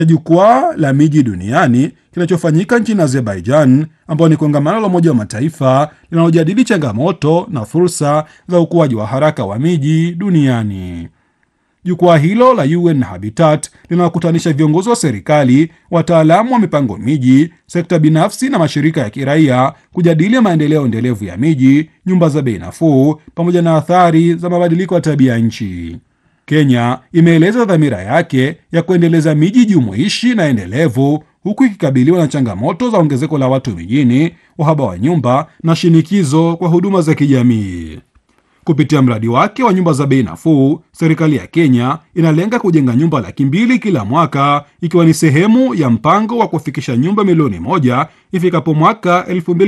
jukwaa la miji duniani kinachofanyika nchini Azerbaijan, ambao ni kongamano la Umoja wa Mataifa linalojadili changamoto na fursa za ukuaji wa haraka wa miji duniani. Jukwaa hilo la UN Habitat linawakutanisha viongozi wa serikali, wataalamu wa mipango miji, sekta binafsi na mashirika ya kiraia kujadili maendeleo endelevu ya miji, nyumba za bei nafuu, pamoja na athari za mabadiliko ya tabia nchi. Kenya imeeleza dhamira yake ya kuendeleza miji jumuishi na endelevu huku ikikabiliwa na changamoto za ongezeko la watu mijini, uhaba wa nyumba na shinikizo kwa huduma za kijamii. Kupitia mradi wake wa nyumba za bei nafuu, serikali ya Kenya inalenga kujenga nyumba laki mbili kila mwaka, ikiwa ni sehemu ya mpango wa kufikisha nyumba milioni moja ifikapo mwaka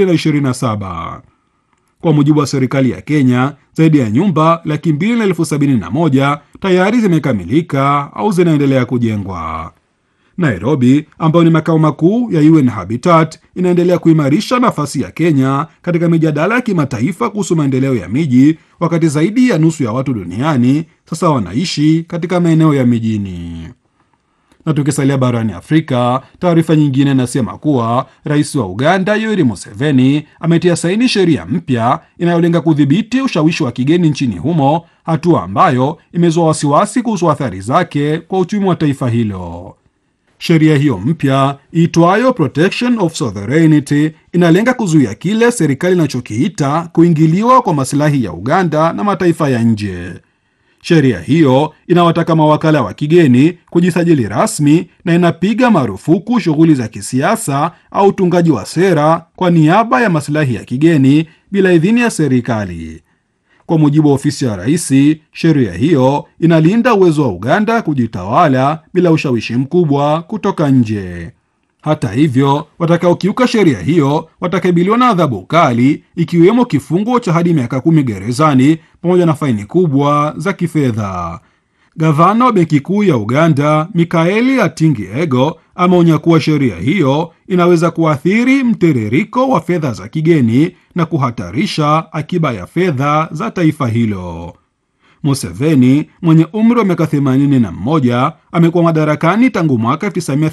2027. Kwa mujibu wa serikali ya Kenya, zaidi ya nyumba laki mbili na elfu sabini na moja tayari zimekamilika au zinaendelea kujengwa. Nairobi ambayo ni makao makuu ya UN Habitat inaendelea kuimarisha nafasi ya Kenya katika mijadala ya kimataifa kuhusu maendeleo ya miji, wakati zaidi ya nusu ya watu duniani sasa wanaishi katika maeneo ya mijini. Na tukisalia barani Afrika, taarifa nyingine inasema kuwa rais wa Uganda Yoweri Museveni ametia saini sheria mpya inayolenga kudhibiti ushawishi wa kigeni nchini humo, hatua ambayo imezua wasiwasi kuhusu athari zake kwa uchumi wa taifa hilo. Sheria hiyo mpya iitwayo Protection of Sovereignty inalenga kuzuia kile serikali inachokiita kuingiliwa kwa masilahi ya Uganda na mataifa ya nje. Sheria hiyo inawataka mawakala wa kigeni kujisajili rasmi na inapiga marufuku shughuli za kisiasa au utungaji wa sera kwa niaba ya masilahi ya kigeni bila idhini ya serikali. Kwa mujibu wa ofisi ya rais, sheria hiyo inalinda uwezo wa Uganda kujitawala bila ushawishi mkubwa kutoka nje. Hata hivyo, watakaokiuka sheria hiyo watakabiliwa na adhabu kali, ikiwemo kifungo cha hadi miaka kumi gerezani pamoja na faini kubwa za kifedha. Gavana wa benki kuu ya Uganda Mikaeli Atingi Ego ameonya kuwa sheria hiyo inaweza kuathiri mtiririko wa fedha za kigeni na kuhatarisha akiba ya fedha za taifa hilo. Museveni mwenye umri wa miaka 81 amekuwa madarakani tangu mwaka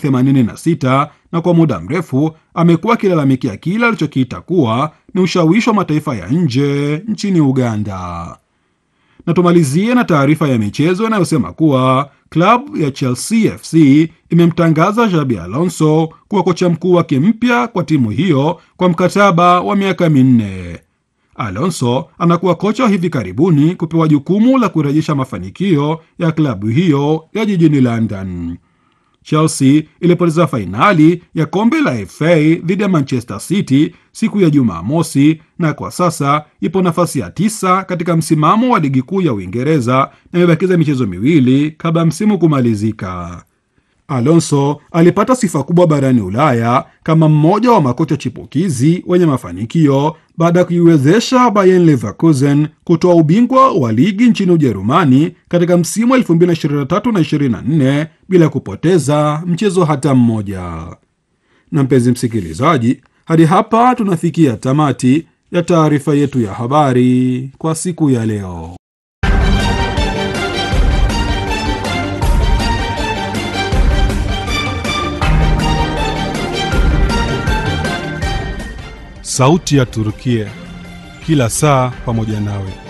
1986 na kwa muda mrefu amekuwa akilalamikia kile alichokiita kuwa ni ushawishi wa mataifa ya nje nchini Uganda. Na tumalizie na taarifa ya michezo inayosema kuwa klabu ya Chelsea FC imemtangaza Xabi Alonso kuwa kocha mkuu wake mpya kwa timu hiyo kwa mkataba wa miaka minne. Alonso anakuwa kocha wa hivi karibuni kupewa jukumu la kurejesha mafanikio ya klabu hiyo ya jijini London. Chelsea ilipoteza fainali ya kombe la FA dhidi ya Manchester City siku ya Jumamosi na kwa sasa ipo nafasi ya tisa katika msimamo wa ligi kuu ya Uingereza na imebakiza michezo miwili kabla msimu kumalizika. Alonso alipata sifa kubwa barani Ulaya kama mmoja wa makocha chipukizi wenye mafanikio baada ya kuiwezesha Bayer Leverkusen kutoa ubingwa wa ligi nchini Ujerumani katika msimu wa 2023 na 24 bila kupoteza mchezo hata mmoja. Na mpenzi msikilizaji, hadi hapa tunafikia tamati ya taarifa yetu ya habari kwa siku ya leo. Sauti ya Turukia, kila saa pamoja nawe.